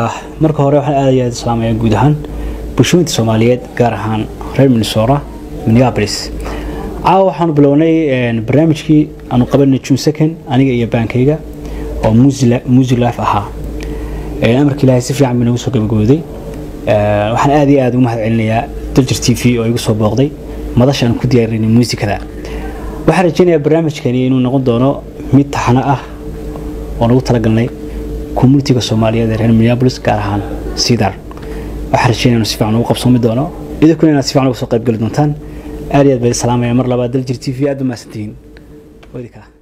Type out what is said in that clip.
marka hore waxaan aad iyo aad islaamaya guud ahaan bulshooyinta soomaaliyeed gaar ahaan reer minnesota minneapolis caawa waxaanu bilownay barnaamijkii aanu qabanay june second aniga iyo baankayga oo music life ahaa amarka ilaahay si fiican bay nagu soo gabagooday waxaan aad iyo aad ugu mahad celinayaa daljir t v oo igu soo booqday madasha aan ku diyaarinay muusikada waxaan rajaynayaa barnaamijkani inuu noqon doono mid taxano ah oo nagu talagalnay communitiga soomaaliyeed ee reer minneapolis gaar ahaan sidar waxaan rajaynaya inuu si fiican ugu qabsoomi doono idinkuna inaad si fiican uga soo qayb geli doontaan aad iyo aad bay salaamaya mar labaad daljir t v aad u mahadsantihiin wadika